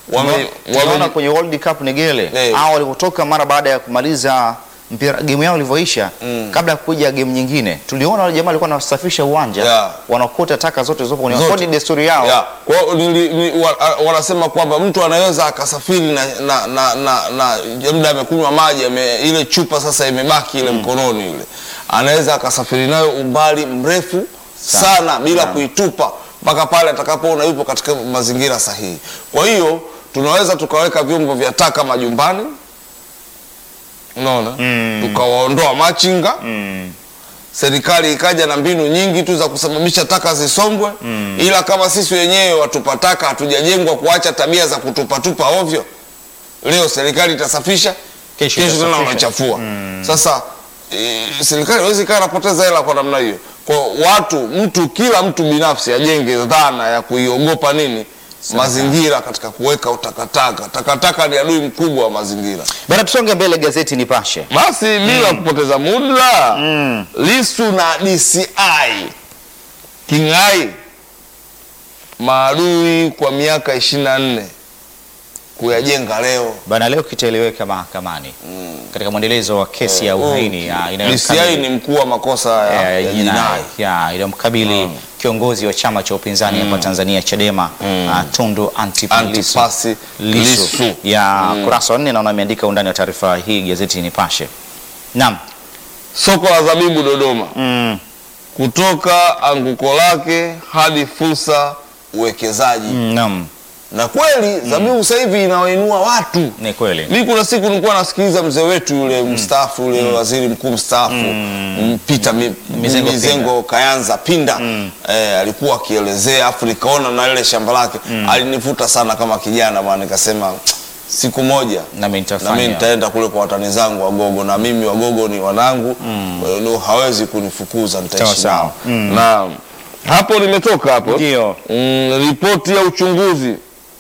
wame, Tunaona wame, kwenye World Cup Negele Eh. hao walivyotoka mara baada ya kumaliza mpira game yao ilivyoisha, kabla ya kuja game nyingine, tuliona wale jamaa walikuwa wanasafisha uwanja Yeah. wanaokota taka zote zilizopo kwenye Zote. kwa ni desturi yao. ya, kwa hiyo nili- ni- wa- a- wanasema kwamba mtu anaweza akasafiri na, na, na, na, na labda amekunywa maji ame, ile chupa sasa imebaki ile mkononi ile, anaweza akasafiri nayo umbali mrefu sana, bila kuitupa mpaka pale atakapoona yupo katika mazingira sahihi. Kwa hiyo tunaweza tukaweka vyombo vya taka majumbani, unaona tukawaondoa machinga serikali ikaja na mbinu nyingi tu za kusababisha taka zisombwe ila kama sisi wenyewe watupa taka hatujajengwa kuacha tabia za kutupatupa ovyo, leo serikali itasafisha, Kesho kesho tena itasafisha. unachafua. Sasa e, serikali hawezi kaa napoteza hela kwa namna hiyo. Kwa watu, mtu kila mtu binafsi ajenge dhana ya kuiogopa nini mazingira katika kuweka utakataka. Takataka ni adui mkubwa wa mazingira. Bana, tusonge mbele, gazeti Nipashe. Basi bila kupoteza muda Lisu na DCI Kingai maadui kwa miaka ishirini na nne kuyajenga leo. Bana, leo kitaeleweka mahakamani katika mwendelezo wa kesi ya uhaini ya DCI inayomkabili ni mkuu wa makosa ya, ya ya jinai jinai. ya inayomkabili kiongozi wa chama cha upinzani hapa Tanzania Chadema ah, Tundu Antipas Lissu. Antipasi Lissu Lissu. ya kurasa wa nne naona ameandika undani wa taarifa hii gazeti Nipashe. Naam. Soko la zabibu Dodoma, Mm. kutoka anguko lake hadi fursa uwekezaji. Mm, Naam. Na kweli zabibu sasa hivi inawainua watu Ni kweli. Mi kuna siku nilikuwa nasikiliza mzee wetu yule mstaafu yule waziri mkuu mstaafu mm. Peter Mi- Mizengo Mizengo Kayanza Pinda eh, alikuwa akielezea afu nikaona na ile shamba lake alinivuta sana kama kijana bwana, nikasema siku moja Nami na mimi nitafanya. nitaenda kule kwa watani zangu Wagogo, na mimi Wagogo ni wanangu kwa hiyo leo hawezi kunifukuza, Sawa, nitaishi sawa. nao na hapo nimetoka hapo Ndio. Mm, ripoti ya uchunguzi,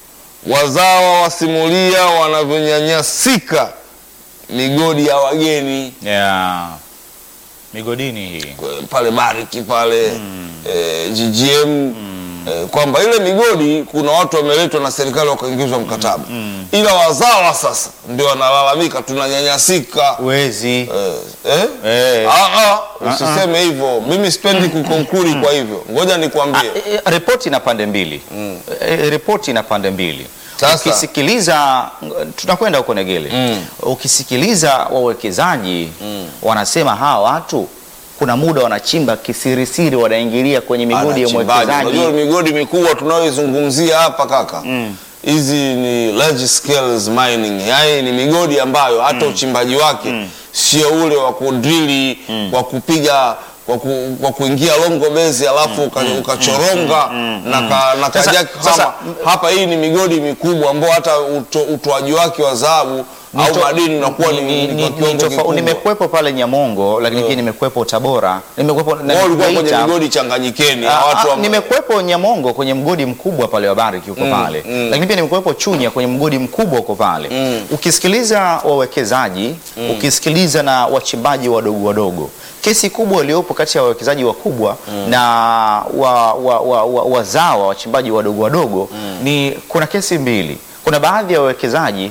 wazawa wasimulia wanavyonyanyasika migodi ya wageni Ya. Migodini hii. Kwe- pale Bariki pale eh, GGM eh, kwamba ile migodi kuna watu wameletwa na serikali wakaingizwa mkataba, ila wazawa sasa ndio wanalalamika tunanyanyasika. Wezi. Eh, eh? Eh. Ah, ah, usiseme hivyo, mimi sipendi kukonkuri. Kwa hivyo ngoja nikwambie E, e, ripoti ina pande mbili e, ripoti ina pande mbili Sasa- ukisikiliza tunakwenda huko Negele ukisikiliza wawekezaji wanasema hawa watu kuna muda wanachimba kisirisiri wanaingilia kwenye migodi ya Anachimbaji. mwekezaji Unajua migodi mikubwa tunayoizungumzia hapa kaka, hizi ni large scales mining, yaani ni migodi ambayo hata uchimbaji wake sio ule wa kudrili kwa kupiga kwa, ku, kwa kuingia longo bezi alafu uka- ukachoronga na, ka, na Sasa- kajaki sasa- hapa. hapa hii ni migodi mikubwa ambao hata uto, utoaji wake wa dhahabu au Nito- madini unakuwa ni, ni, ni- kwa ni- kiwango ni tofa- kikubwa. nimekuwepo pale Nyamongo lakini pia nimekuwepo Tabora nimekuwepo na Wao walikuwa kwenye Geita. migodi changanyikeni ya Ah, watu ah, wa- nimekuwepo Nyamongo kwenye mgodi mkubwa pale wa Bariki huko pale, lakini pia nimekuwepo Chunya kwenye mgodi mkubwa huko pale. Ukisikiliza wawekezaji, ukisikiliza na wachimbaji wadogo wadogo, kesi kubwa iliyopo kati ya wawekezaji wakubwa na wa, wa, wa, wa, wazawa wachimbaji wadogo wadogo ni kuna kesi mbili. Kuna baadhi ya wawekezaji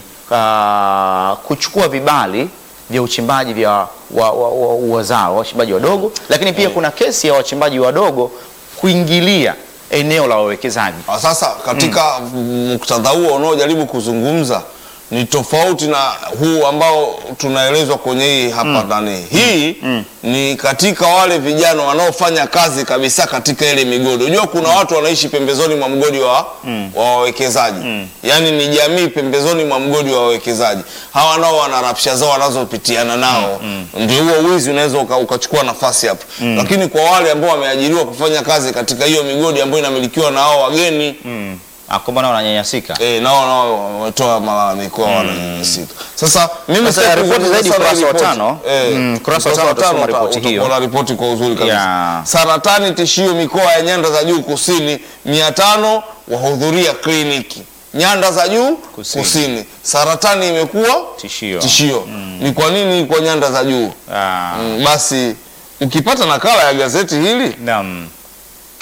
ah, kuchukua vibali vya uchimbaji vya wa, wa, wa, wazawa wachimbaji wadogo, lakini pia kuna kesi ya wachimbaji wadogo kuingilia eneo la wawekezaji. Ah, Sasa katika muktadha huo unaojaribu kuzungumza ni tofauti na huu ambao tunaelezwa kwenye hii hapa ndani. Hii ni katika wale vijana wanaofanya kazi kabisa katika ile migodi. Unajua kuna watu wanaishi pembezoni mwa mgodi wa wa wawekezaji, yaani ni jamii pembezoni mwa mgodi wa wawekezaji. Hawa nao wana rapsha zao wanazopitiana nao, ndio huo wizi unaweza uka- ukachukua nafasi hapo. Lakini kwa wale ambao wameajiriwa kufanya kazi katika hiyo migodi ambayo inamilikiwa na hao wageni Ah, kwamba nao wananyanyasika. Eh, nao nao wametoa malalamiko yao wananyanyasika. Sasa mimi Sasa sitaki ripoti kuzungumza zaidi sana ukurasa wa ripoti. tano. Eh, Mm, ukurasa wa ukurasa tano utasoma uta- ripoti hiyo. utakuwa na ripoti kwa uzuri kabisa. Ya. Saratani tishio mikoa ya nyanda za juu kusini, mia tano wahudhuria kliniki nyanda za juu Kusini. kusini, saratani imekuwa Tishio. tishio. Ni kwa nini kwa nyanda za juu? Ah, Mm, basi ukipata nakala ya gazeti hili naam.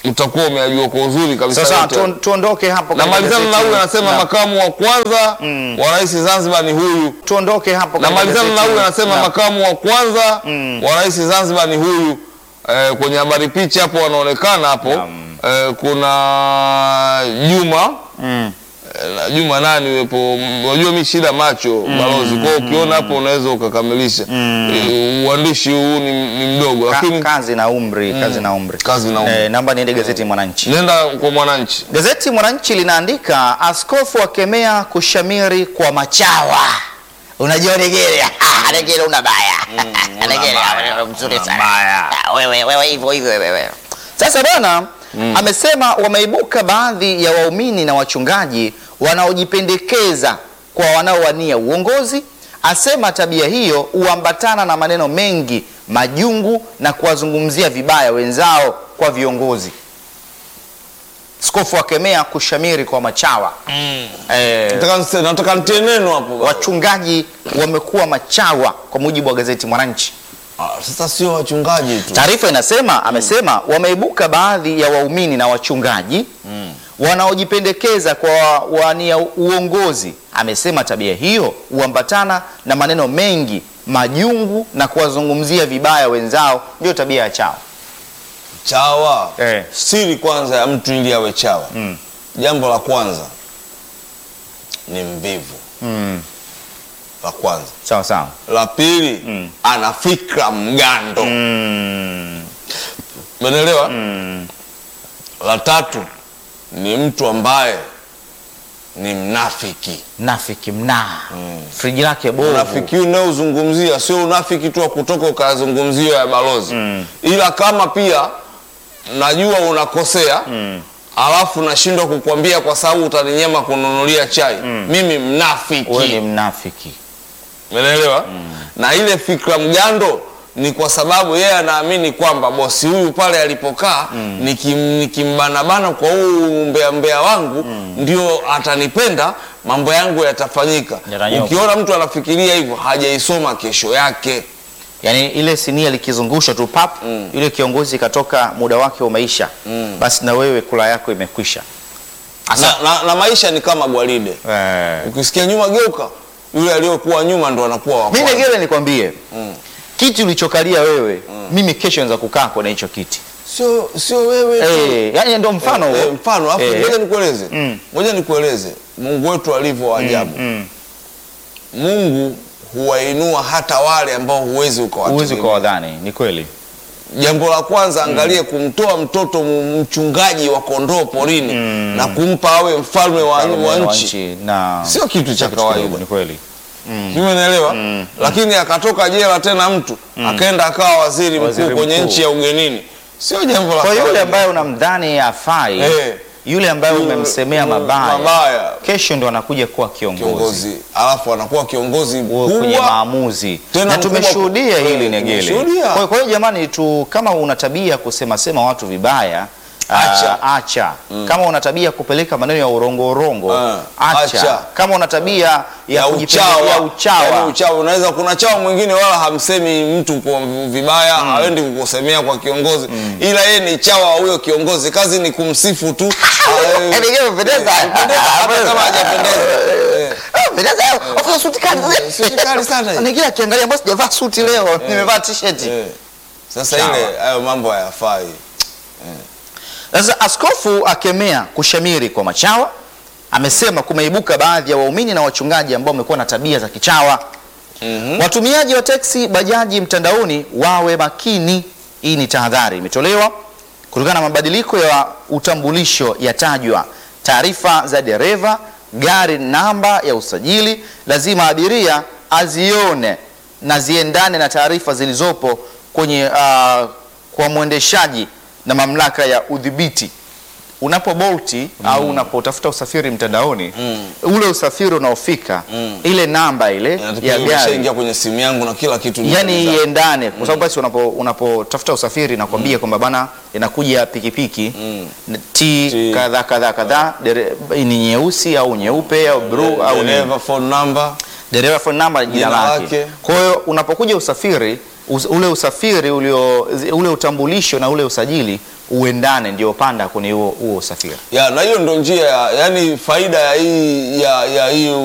utakuwa umeajua kwa uzuri kabisa Sasa yote. tu, tuondoke hapo na katika malizana na gazeti- huyu anasema na- makamu wa kwanza wa rais Zanzibar ni huyu tuondoke hapo na katika malizana na gazeti- huyu anasema na- makamu wa kwanza wa rais Zanzibar ni huyu eh, kwenye habari picha hapo wanaonekana hapo eh, kuna Juma Mm. eh, na Juma nani wepo unajua mi shida macho balozi kwa hiyo ukiona hapo unaweza ukakamilisha Eh, uandishi huu ni, ni mdogo Ka- lakini kazi na umri kazi na umri Kazi na umri. Eh, naomba niende gazeti Mwananchi nenda kwa mwananchi Gazeti Mwananchi linaandika askofu akemea kushamiri kwa machawa. Unajua Negere, ah, Negere una baya. Negere wewe mzuri sana. Ah, Wewe wewe hivyo hivyo wewe. Sasa bwana amesema wameibuka baadhi ya waumini na wachungaji wanaojipendekeza kwa wanaowania uongozi. Asema tabia hiyo huambatana na maneno mengi majungu na kuwazungumzia vibaya wenzao kwa viongozi. Skofu akemea kushamiri kwa machawa. Eh, nataka nise- nataka nitie neno hapo wachungaji wamekuwa machawa kwa mujibu wa gazeti Mwananchi. Ah, sasa sio wachungaji tu Taarifa inasema amesema wameibuka baadhi ya waumini na wachungaji wanaojipendekeza kwa wania uongozi. Amesema tabia hiyo huambatana na maneno mengi majungu na kuwazungumzia vibaya wenzao, ndio tabia ya chawa. chawa Eh. siri kwanza ya mtu ili awe chawa jambo la kwanza ni mvivu la kwanza Sawa sawa. la pili ana fikra mgando umeelewa la tatu ni mtu ambaye ni mnafiki Nafiki mnaa friji lake bovu. unafiki huu unaozungumzia sio unafiki tu wa kutoka ukazungumzia ya balozi ila kama pia najua unakosea alafu nashindwa kukwambia kwa sababu utaninyema kununulia chai mimi Wewe ni mnafiki mnafiki. umeelewa na ile fikra mgando ni kwa sababu yeye anaamini kwamba bosi huyu pale alipokaa nikim- nikimbanabana kwa huu mbea mbea wangu ndio atanipenda mambo yangu yatafanyika Yatanyoka. ukiona mtu anafikiria hivyo hajaisoma kesho yake Yaani ile sinia likizungushwa tu pap, yule kiongozi katoka, muda wake umeisha, basi na wewe kula yako imekwisha. na, na, na maisha ni kama gwaride Eh. ukisikia nyuma geuka yule aliyokuwa nyuma ndo anakuwa wa Mimi kwanza. Negere nikwambie kiti ulichokalia wewe, mimi kesho naweza kukaa kwenye hicho kiti sio sio wewe tu. eh, yani ndio mfano huo. Eh, mfano hapo Eh. ngoja nikueleze Mm. ngoja nikueleze Mungu wetu alivyo wa ajabu Mm. Mungu huwainua hata wale ambao huwezi Huwezi ukawategemea. ukawadhani, ni kweli. Jambo la kwanza angalie kumtoa mtoto m- mchungaji wa kondoo porini na kumpa awe mfalme wa, wa nchi na sio kitu cha kitu kidogo, kawaida. ni kweli. Umeelewa? Lakini akatoka jela tena mtu akaenda akawa waziri Waziri mkuu kwenye mkuu. nchi ya ugenini, sio jambo la Kwa yule kawaida. ambaye unamdhani afai, Eh. yule ambaye Yule- umemsemea yule mabaya, mabaya kesho ndo anakuja kuwa kiongozi, kiongozi, alafu anakuwa kiongozi Uwe kwenye mkubwa maamuzi Tena na mkubwa- tumeshuhudia eh, hili Negele. tumeshuhudia. Kwa kwa hiyo jamani tu, kama una tabia kusema sema watu vibaya Acha. ah, acha. Kama una tabia kupeleka maneno ya urongo urongo Ah, acha. acha. Kama una tabia ya, ya kujipendelea uchawa, uchawa Yaani uchawa. Unaweza kuna chawa mwingine wala hamsemi mtu kwa vibaya, haendi kukusemea kwa kiongozi, ila yeye ni chawa wa huyo kiongozi, kazi ni kumsifu tu. Ah, eh, Negele, umependeza. eh, pendeza, hata kama hajapendeza. Eh, Ah, pendeza, ofisa suti kali. Eh, suti kali sana hii. Negele akiangalia mbona sijavaa suti leo, nimevaa t-shirt. eh. Sasa Chawa. ile hayo mambo hayafai. Sasa askofu akemea kushamiri kwa machawa, amesema kumeibuka baadhi ya waumini na wachungaji ambao wamekuwa na tabia za kichawa. Watumiaji wa teksi, bajaji mtandaoni wawe makini. Hii ni tahadhari imetolewa kutokana na mabadiliko ya utambulisho yatajwa, taarifa za dereva, gari, namba ya usajili, lazima abiria azione na ziendane na taarifa zilizopo kwenye ah, kwa mwendeshaji na mamlaka ya udhibiti unapo bolti au unapotafuta usafiri mtandaoni ule usafiri unaofika ile namba ile Inatakiwa ya gari umeshaingia kwenye simu yangu na kila kitu. yani niko iendane kwa sababu basi unapo unapotafuta usafiri nakwambia kwamba bana inakuja pikipiki n- t T. kadhaa kadhaa kadhaa dere- ni nyeusi au nyeupe au blue au ni dereva phone number dereva phone number jina Jina lake. lake. Kwa hiyo unapokuja usafiri us, ule usafiri ulio zi- ule utambulisho na ule usajili uendane, ndio panda kwenye huo huo usafiri. ya na hiyo ndo njia ya yani faida ya hii ya, ya hii